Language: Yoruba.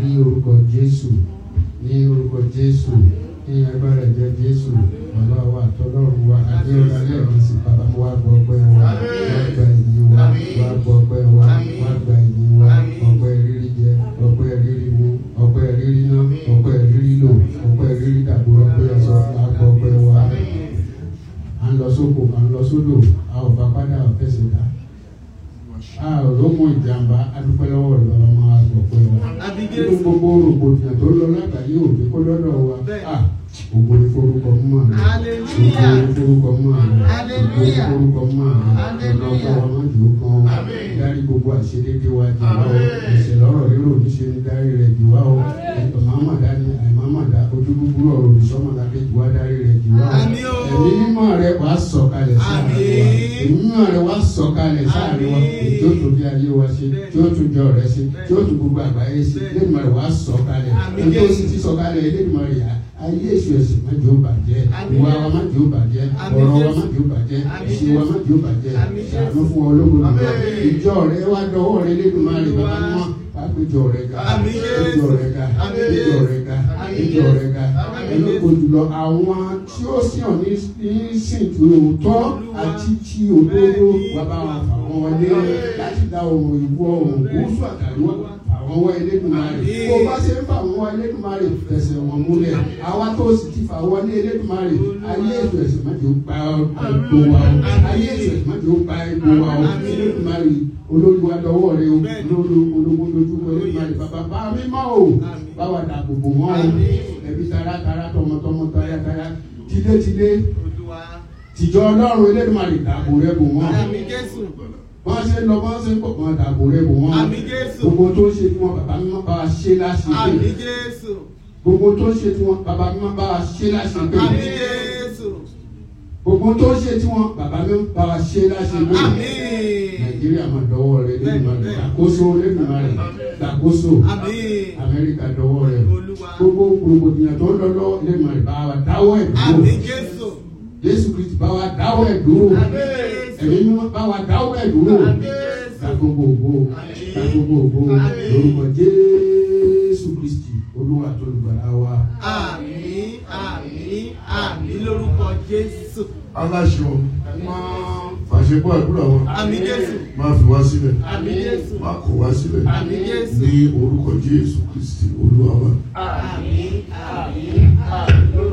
ní orúkọ Jésù ní orúkọ Jésù ní agbára ẹ̀jẹ̀ Jésù bàbá wa àtọ́lọ́run wa adéọlá lẹ́ẹ̀kan sí bàbá wa gbọ́ ọpẹ́ wa wá gba ìyìn wa wá gbọ́ ọpẹ́ wa wá gba ìyìn wa ọpẹ́ rírí jẹ ọpẹ́ rírí mu ọpẹ́ rírí ná ọpẹ́ rírí lò ọpẹ́ rírí dàbò ọpẹ́ ẹ̀sọ́ wá gbọ́ ọpẹ́ wa à ń lọ sóko à ń lọ sódò a ò bá padà ọ̀fẹ́sẹ̀ dá a ò lómọ ìjàmbá adúpẹ́ lọ́wọ́ rẹ̀ lọ́wọ́ máa gbọ́ ọpẹ́ wa Àbí nínú Jésù. gbogbo rògbòdìyàn tó lọ lágbàáyé òbí kó lọ́dọ̀ wa Bẹ́ẹ̀. à ògo ni forúkọ mọ́ àná Hallelujah. ògo ni forúkọ mọ́ àná ògo ni Hallelujah. forúkọ mọ́ àná Hallelujah. ọlọ́pàá wa máa jò kan dárí gbogbo àṣedédé wa jù wá o ẹ̀ṣẹ̀ lọ́rọ̀ rírò níṣe ní dárí rẹ̀ jù wá o ẹ̀tọ́ mámàdá ni àìmámàdá ojú búburú ọ̀rọ̀ olùsọ́mọ̀ládé jù wá dárí rẹ̀ jù wá o Àmín o. ẹ̀mí mímọ́ rẹ̀ wá sọ̀kalẹ̀ sáàrin wa Àmín. ẹ̀mí mímọ́ rẹ̀ wá sọ̀kalẹ̀ sáàrin wa Àmín. tí ó tún bí ayé wa ṣe tí ó tún jọ rẹ̀ ṣe tí ó tún gbogbo àgbáyé ṣe Bẹ́ẹ̀. lẹ́nu rẹ̀ wá sọ̀kalẹ̀ Àmín ẹni tó Jésù. sì ti sọ̀kalẹ̀ lẹ́nu rẹ̀ yá ayé èṣù ẹ̀sìn má jẹ́ ó bàjẹ́ Àmín ìwà Jésù. wa má jẹ́ ó bàjẹ́ Àmín ọ̀rọ̀ wa Jésù. má jẹ́ ó bàjẹ́ Àmín ìṣe wa má jẹ́ ó bàjẹ́ Àmín Jésù. ṣàánú fún ọlọ́gbọ̀n nìkan Àmín. ìjọ rẹ̀ wá dọwọ́ rẹ̀ lẹ́nu má rẹ̀ bàbá mímọ́ àpéjọ rẹ̀ ga Àmín Jésù. ìjọ rẹ̀ ga Àmín ìjọ rẹ̀ ga Àmín ìjọ Jésù. rẹ̀ ga Àmín ẹlọ́kọ̀ jùlọ àwọn tí ó sì hàn ní ní sìn tí òótọ́ àti tí òdodo wà bá wọn fà wọn wọlé láti dá ohun ìwọ ohun gúúsù àtàríwá àwọn wọ Elédùmarè Àmín. bó bá ṣe ń fà wọn wọ Elédùmarè fẹsẹ̀ wọn múlẹ̀ àwa tó sì ti fà wọlé Elédùmarè ayé ètò ẹ̀sìn má jẹ́ ó gba ẹ̀gbọ́ wa o ayé ètò ẹ̀sìn má jẹ́ ó gba ẹ̀gbọ́ wa o Àmín. Elédùmarè olórí wa dọwọ́ rẹ o Bẹ́ẹ̀ni. olórí ológun dojú kọ Elédùmarè bàbá bá mímọ́ o Àmín. báwa dàgbò bò wọ́n o Àmín. ẹbí taratara tọmọtọmọ tayataya tilétilé Olúwa. tìjọ Ọlọ́run Elédùmarè dàgbò rẹ bò wọ́n Àmín Jésù. wọ́n ṣe ń lọ wọ́n ṣe ń pọ̀ wọ́n dàgbò rẹ bò wọ́n Àmín Jésù. gbogbo tó ń ṣe tí wọ́n bàbá mímọ́ bá wa ṣe láṣepé Àmín Jésù. gbogbo tó ń ṣe tí wọ́n bàbá mímọ́ bá wa ṣe láṣepé Àmín Jésù. gbogbo tó ń ṣe tí wọ́n bàbá mímọ́ bá wa ṣe láṣepé Àmín. Nàìjíríà máa dọwọ́ rẹ Elédùmarè gbàkóso Elédùmarè gbàkóso Àmín. Amẹ́ríkà dọwọ́ rẹ Olúwa. gbogbo rògbòdìyàn tó ń lọ lọ́wọ́ Elédùmarè bá wa dáwọ́ ẹ̀ dúró Àmín Jésù. Jésù Kristi bá wa dáwọ́ ẹ̀ dúró Àmín Jésù. ẹ̀mí mímọ́ bá wa dáwọ́ ẹ̀ dúró Àmín Jésù. ká gbogbo ògo ká gbogbo ògo Àmín. lórúkọ Jésù Kristi Olúwa tó lùgbàlà wa. Àmín. Àmín. Àmín lórúkọ Jésù. aláṣọ fàṣẹpọ̀ àdúrà wọn Àmín Jésù. máa fi wá sílẹ̀ Àmín Jésù. máa kọ̀ wá sílẹ̀ Àmín Jésù. ní orúkọ Jésù Kristi Olúwa wa. Àmín. Àmín. Àmín lórúkọ